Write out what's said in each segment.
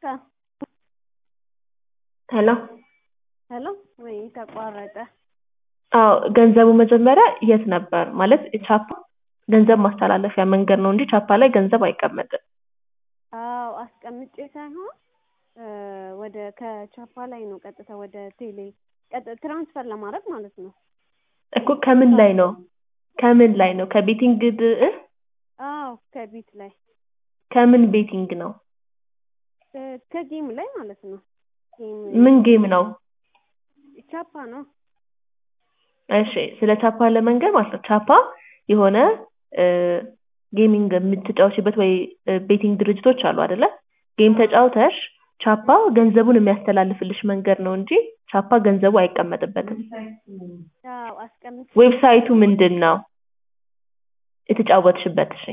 ሄሎ ሄሎ ወይ ተቋረጠ። አዎ ገንዘቡ መጀመሪያ የት ነበር ማለት ቻፓ ገንዘብ ማስተላለፊያ መንገድ ነው እንጂ ቻፓ ላይ ገንዘብ አይቀመጥም። አዎ አስቀምጬ ሳይሆን ወደ ከቻፓ ላይ ነው ቀጥታ ወደ ቴሌ ቀጥ ትራንስፈር ለማድረግ ማለት ነው። እኮ ከምን ላይ ነው ከምን ላይ ነው ከቤቲንግ እ አዎ ከቢት ላይ ከምን ቤቲንግ ነው ከጌም ላይ ማለት ነው። ጌም ምን ጌም ነው ቻፓ ነው። እሺ ስለ ቻፓ ለመንገር ማለት ነው ቻፓ የሆነ ጌሚንግ የምትጫወችበት ወይ ቤቲንግ ድርጅቶች አሉ አይደለ ጌም ተጫውተሽ ቻፓ ገንዘቡን የሚያስተላልፍልሽ መንገድ ነው እንጂ ቻፓ ገንዘቡ አይቀመጥበትም አዎ አስቀምጬ ዌብሳይቱ ምንድን ነው የተጫወትሽበት እሺ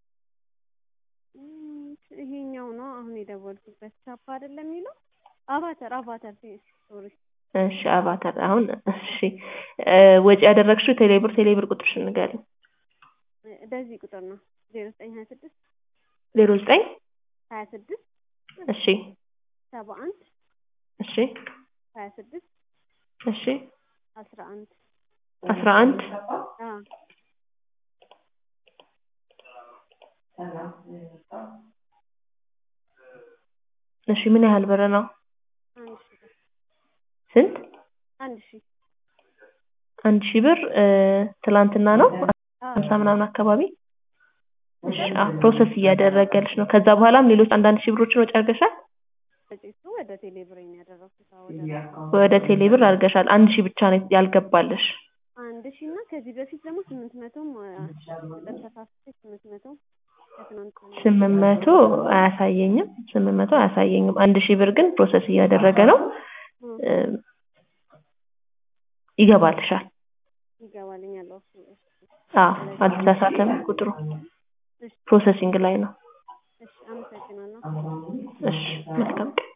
እም፣ ይሄኛው ነው አሁን የደወልኩበት ቻፓ አይደለም የሚለው አቫተር አቫተር ሶሪ እሺ አቫታር አሁን እሺ ወጪ ያደረግሽው ቴሌብር ቴሌብር ቁጥርሽን ንገሪኝ በዚህ ቁጥር ነው ዜሮ ዘጠኝ ሀያ ስድስት ዜሮ ዘጠኝ ሀያ ስድስት እሺ ሰባ አንድ እሺ ሀያ ስድስት እሺ አስራ አንድ አስራ አንድ አዎ እሺ ምን ያህል ብር ነው አንድ ሺህ ብር ስንት አንድ ሺህ አንድ ሺህ ብር ትላንትና ነው አዎ ሀምሳ ምናምን አካባቢ እሺ አዎ ፕሮሰስ እያደረገልሽ ነው ከዛ በኋላም ሌሎች አንዳንድ ሺህ ብሮችን ወጪ አድርገሻል እሱ ወደ ቴሌብር ነው ያደረኩት አዎ ወደ ወደ ቴሌብር አድርገሻል አንድ ሺህ ብቻ ነው ያልገባልሽ አንድ ሺህ እና ከዚህ በፊት ደግሞ ስምንት መቶም ተሳስቼ ስምንት መቶ ከትናንት ስምንት መቶ አያሳየኝም ስምንት መቶ አያሳየኝም አንድ ሺህ ብር ግን ፕሮሰስ እያደረገ ነው ይገባልሻል ይገባልኛል ኦኬ አዎ አልተሳሳተም ቁጥሩ ፕሮሰሲንግ ላይ ነው እሺ አመሰግናለሁ እሺ መልካም ቀን